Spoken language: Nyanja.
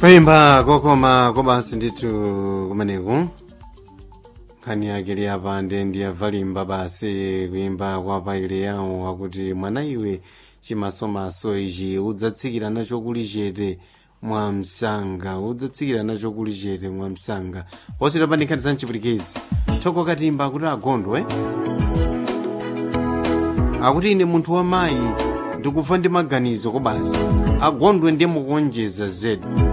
kuyimba kokoma kobasi ndithu kumeneku nkhani yake liyapande ndiyavalimba basi kuyimba kwa paile yawo akuti mwana iwe chimasomaso ichi udzatsikira nacho kuli chete mwa msanga udzatsikira nacho kuli chete mwa msanga wosita pa nkhani za mchipulikezi thoko katimba akuti agondwe akuti ine munthu wa mayi ndikufa ndi maganizo kobasi agondwe ndiye mukuonjeza zedi